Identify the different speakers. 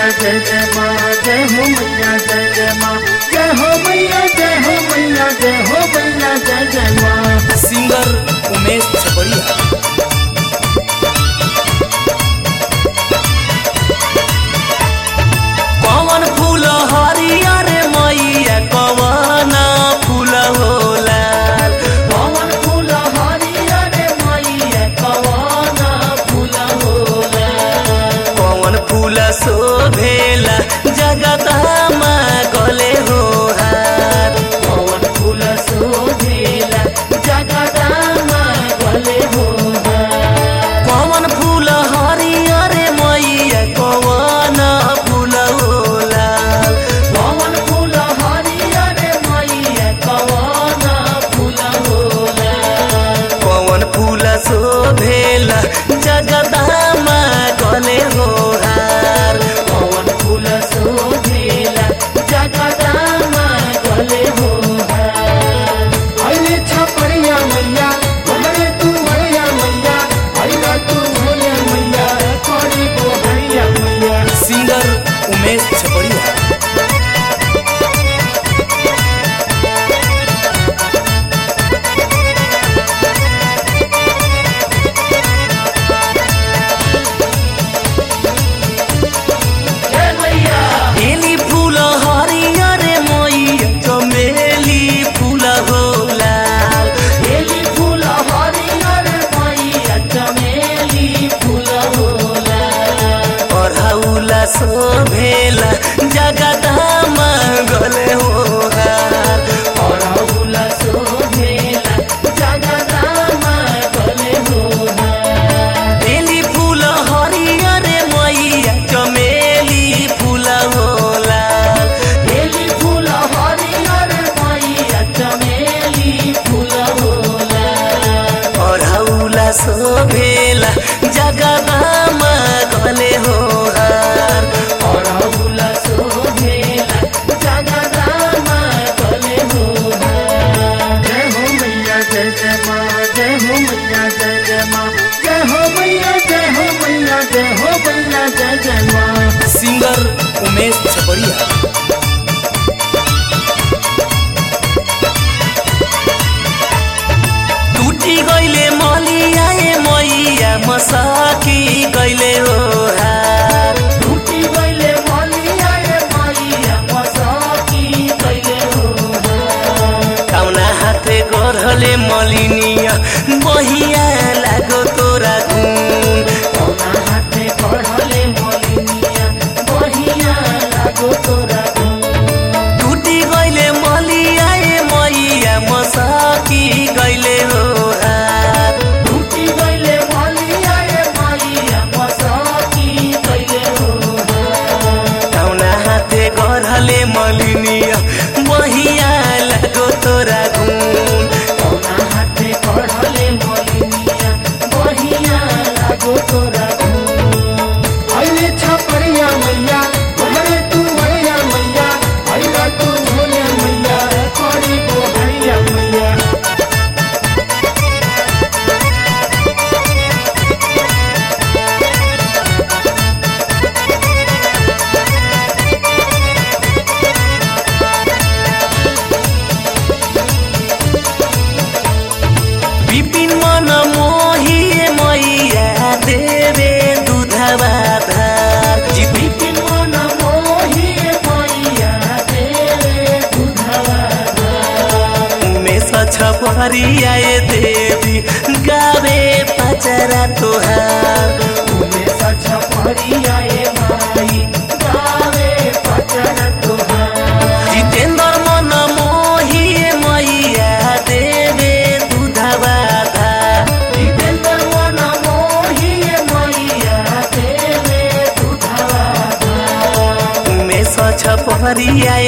Speaker 1: मैया जय जय माँ जय हो मैया जय जय माँ जय हो मैया जय हो मैया जय हो मैया जय जय माँ
Speaker 2: सिंगर उमेश छपड़िया कौन फूल हरियर मैया कौन फूल होला
Speaker 1: पवन फूल हरियर मैया कवन फूल होला
Speaker 2: कौन फूल शोभेला जगदमा गले हो हार
Speaker 1: पवन फूल शोभेला जगदामा गले होला
Speaker 2: कौन फूल हरियर मैया कौन फूल होला
Speaker 1: पवन फूल हरियर मैया कवन फूल होला
Speaker 2: कौन फूल शोभेला जगदमा गले हो हार
Speaker 1: पवन फूल शोभेला जगदामा गले होला अरे छपरिया मैया हमरे तू मैया मैया अरे तू मैया मैया करी को हरिया मैया
Speaker 2: सिंगर उमेश छपड़िया
Speaker 1: जय मैया
Speaker 2: बेली फूल हरियर मैया चमेली फूल होला
Speaker 1: बेली फूल हरियर मैया चमेली फूल होला
Speaker 2: पढ़ौला शोभेला जगदमा गले हो हार
Speaker 1: अरहुल शोभेला जगदामा गले होला
Speaker 2: बेली फूल हरियर मैया चमेली फूल होला
Speaker 1: बेली फूल हरियर मैया चमेली फूल होला
Speaker 2: पढ़ौला शोभेला जगदमा गले हो हार
Speaker 1: अरहुल शोभेला जगदामा गले होला जय हो मैया जय जय माँ जय हो मैया जय जय माँ जय हो मैया जय हो मैया जय हो मैया जय जय माँ
Speaker 2: सिंगर उमेश छपड़िया टूटी गईले मलिया ए मैया मसाकी गईले हो हार
Speaker 1: टूटी गईले मलिया रे मैया मसाकी गईले हो
Speaker 2: कौना हाथे गढ़ले मलिनिया बहिया लागो तोरा गुण
Speaker 1: कौना हाथे पढ़ले मलिनिया बहिया लागो तोरा
Speaker 2: टूटी गईले मलिया ए मैया मसाकी गईले हो हार
Speaker 1: टूटी गईले मलिया रे मैया मसाकी गईले हो
Speaker 2: कौना हाथे गढ़ले मलिनिया बहिया लागो तोरा गुण
Speaker 1: कौना हाथे पढ़ले मलिनिया बहिया लागो तोरा अइले छपरिया मैया हमरे तू मैया मैया अइला तू मैया मैया करी को हरिया मैया
Speaker 2: विपिन मन मोही मैया देवे दुधवा धार जिति
Speaker 1: बिपिन मन मोही मैया तेरे दुधवा
Speaker 2: उमेश छपरिया ए देवी गावे पचरा तोहार
Speaker 1: उमे सच परिया ए माई गावे पचन तुहार
Speaker 2: जितेन्द्र मन मोही मैया देवे दुधवा धार
Speaker 1: जितेन्द्र मन मोही मैया तेरे दुधवा
Speaker 2: उमेश छपरिया